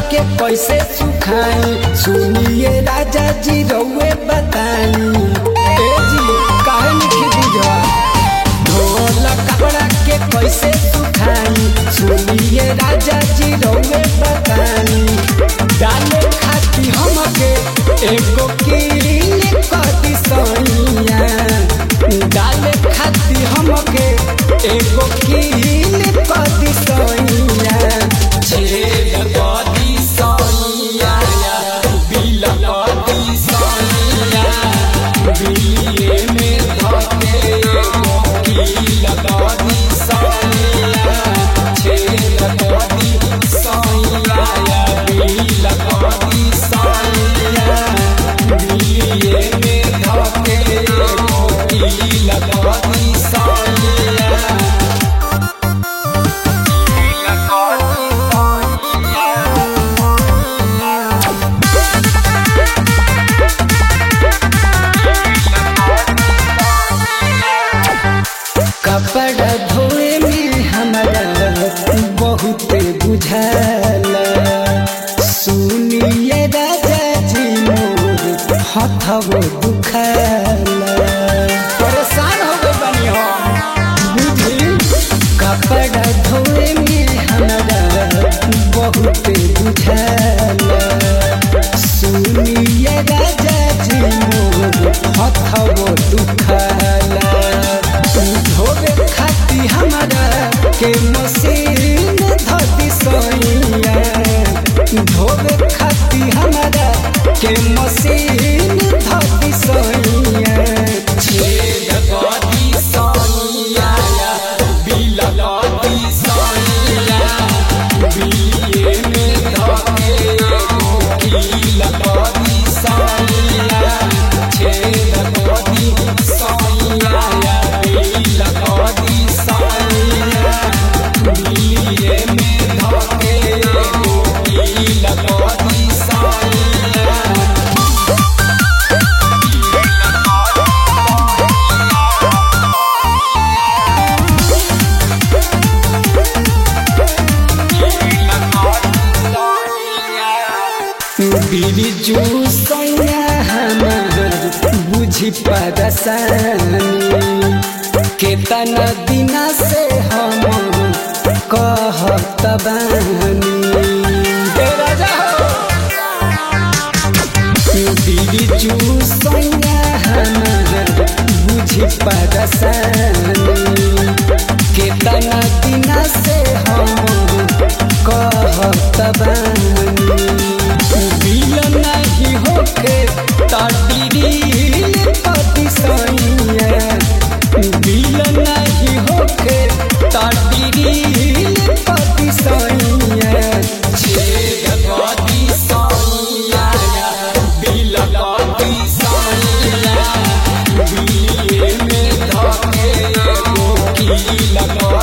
के कैसे सुखाई सुनिए राजा जी रउए बताई ए जी काहे लिखी दीजवा ढोल कपड़ा के कैसे सुखाई सुनिए राजा जी रउए बताई डाले खाती हमके एगो कील कदी सैया डाले खाती हमके एगो कील कदी सैया छेद कदी सैया बिल कदी सैया बिलिए में धके एगो कील कदी सैया छेद कदी सैया बिल कदी सैया बिलिए में धके एगो कील कदी सैया कपड़ा धोए में हमारा बहुत बुझाला सुनिए राजा जी मोर हथवो दुखाला परेशान हो गए बनी हो बुझी कपड़ा धोए में हमारा बहुत बुझाला सुनिए राजा जी मोर हथवो दुखाला धोबे खाती हमारा के मशीन धती सैया धोबे खाती हमारा के मशीन धती सैया छेद कदी सैया बिल कदी सैया बिलिए में धके एगो कील कदी सैया छेद कदी सैया बिल कदी सैया बिलिए में धके एगो कील कदी सैया बिरजू सैया हमार बुझी परसानी केतना दिना से हम कहत बानी ए राजा हो बिरजू सैया हमार बुझी परसानी केतना दिना से हम कहत बानी बिल नहीं होके ताटीरील कदी सैया बिल नहीं होके ताटीरील कदी सैया छेद कदी सैया बिल कदी सैया बिलिए में धके एगो कील